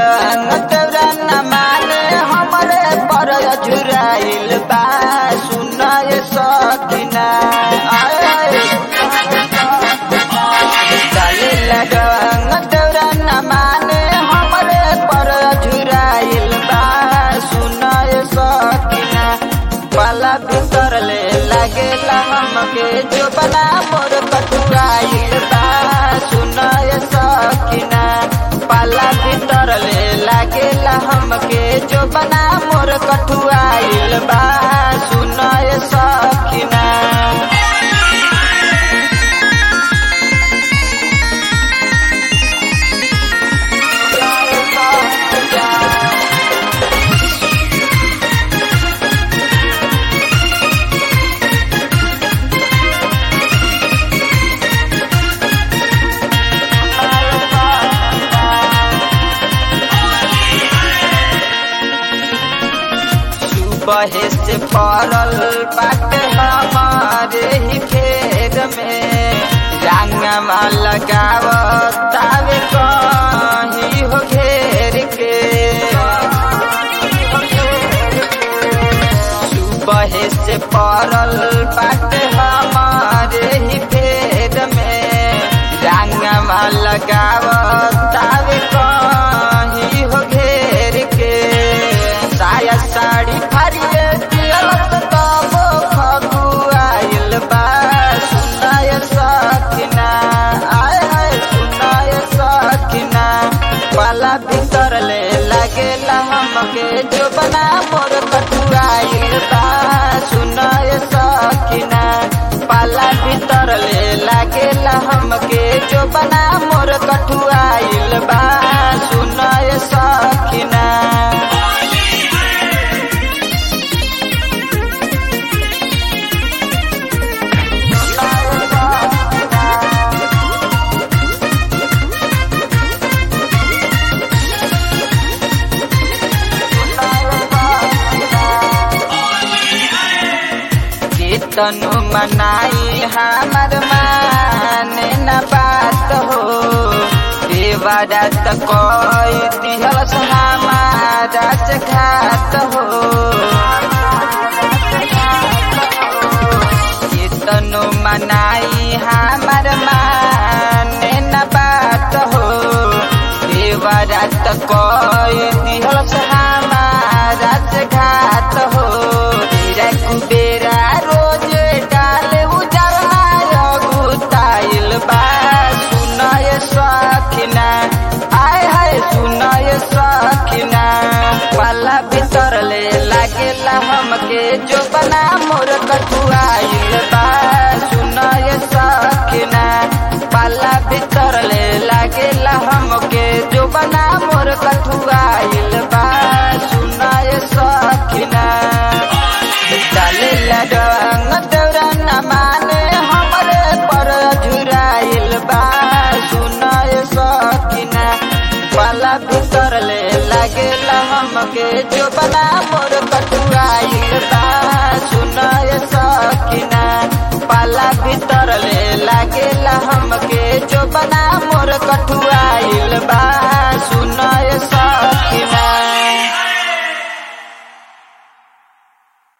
लगन तोरा न माने हमरे पर झुराइल बा सुनाय सकिना आए डाले लगन तोरा न माने हमरे पर झुराइल बा सुनाय सकिना पाला भीतर ले लागेला हमके जो बना मोर कटुआइल बा सुनाय सकिना पाला भीतर ले लागेला हमके जो बना मोर कटुआइल बा सुनाय सकिना सुबह से पड़ल बाटे हमारे ही खेत में रंगवा लगावत तावे कहीं हो घेर के सुबह से पड़ल बाटे हमारे ही खेत में रंगवा लगावत तावे कहीं हो घेर के साया साड़ी फरिए दियलत तबो फगुआइल बा सुनाय सकिना आय हाय सुनाय सकिना पाला भीतर ले लागेला हमके जो बना मोर कटुआइल बा सुनाय सकिना पाला भीतर ले लागेला हमके जो बना मोर कटुआइल बा सुनाय सकिना तनु मनाई हमर माने न बात हो देवरा त कोई दिहल हमारा से घात हो तनु मनाई हमर माने न बात हो देवरा त कोई दिहल हमारा से घात हो तेरा कुबेरा रोज डाले उजरना गुताइल बा सुनाय सखिना आय हाय सुनाय सखिना पाला भीतर ले लागेला हमके जो बना मोर कटुआइल बा सुनाय सखिना पाला भीतर ले लागेला हमके जो बना मोर कटुआइल बा सुनाय सखिना डाले लगन तोरा न माने हमरे पर झुराइल बा सुनाय सकिना पाला भीतर ले लागेला हमके जो बना मोर कटुआइल बा सुनाय सकिना पाला भीतर ले लागेला हमके जो बना मोर कटुआ